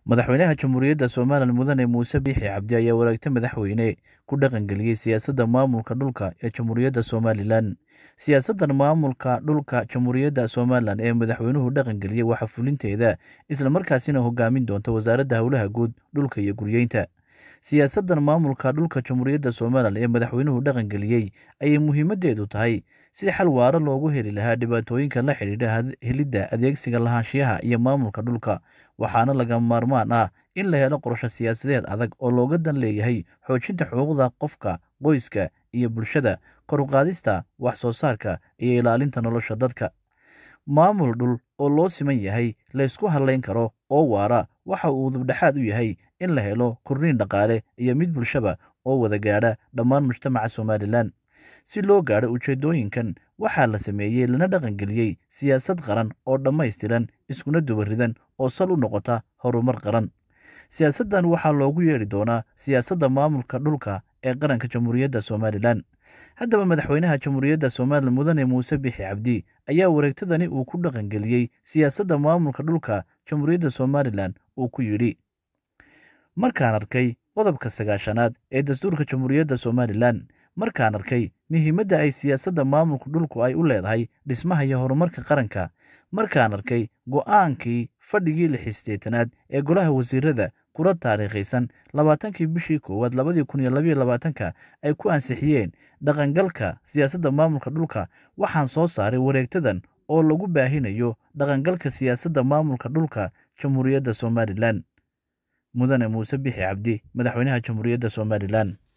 madaxweynaha jamhuuriyadda somalilan mudane muuse biixi cabdi ayaa waraagta madaxweyne ku dhaqangeliyey siyaasadda maamulka dhulka ee jamhuuriyadda somalilan siyaasaddan maamulka dhulka jamhuuriyadda somalilan ee madaxweynuhu dhaqangeliyey waxaa fulinteeda islamarkaasina hogaamin doonta wasaaradda howlaha guud dhulka iyo guryeynta siyaasaddan maamulka dhulka jamhuuriyadda somalilan ee madaxweynuhu dhaqangeliyey ayay muhiimaddeedu tahay si xal waaro loogu heli lahaa dhibaatooyinka la xidhiidha helidda adeegsiga lahaanshiyaha iyo maamulka dhulka waxaana laga maarmaan ah in la helo qorsho siyaasadeed adag oo looga dan leeyahay xoojinta xuquuqda qofka qoyska iyo bulshada kor u qaadista wax soo saarka iyo ilaalinta nolosha dadka maamul dhul oo loo siman yahay laysku hadlayn karo oo waara waxa uu dubdhexaad u yahay in la helo korniin dhaqaale iyo mid bulshaba oo wada gaadha dhammaan mujtamaca somalilan si loo gaadho ujeeddooyinkan waxaa la sameeyey lana dhaqangeliyey siyaasad qaran oo dhammaystiran iskuna dubaridan oo sal u noqota horumar qaran siyaasaddan waxaa loogu yeedhi doonaa siyaasadda maamulka dhulka ee qaranka jamhuuriyadda somalilan haddaba madaxweynaha jamhuuriyadda somalilan mudane muuse bixi cabdi ayaa wareegtadani uu ku dhaqangeliyey siyaasadda maamulka dhulka jamhuuriyadda somalilan uu ku yidhi markaan arkay qodobka sagaashanaad ee dastuurka jamhuuriyadda somalilan markaan arkay muhiimadda ay siyaasadda maamulka dhulku ay u leedahay dhismaha iyo horumarka qaranka markaan arkay go'aankii fadhigii lixisteetanaad ee golaha wasiirada kula taariikhaysan labaatankii bishii koowaad labadii kun iyo labayo labaatanka ay ku ansixiyeen dhaqangalka siyaasadda maamulka dhulka waxaan soo saaray wareegtadan oo lagu baahinayo dhaqangalka siyaasadda maamulka dhulka jamhuuriyadda somalilan mudane muuse bixi cabdi madaxweynaha jamhuuriyadda somalilan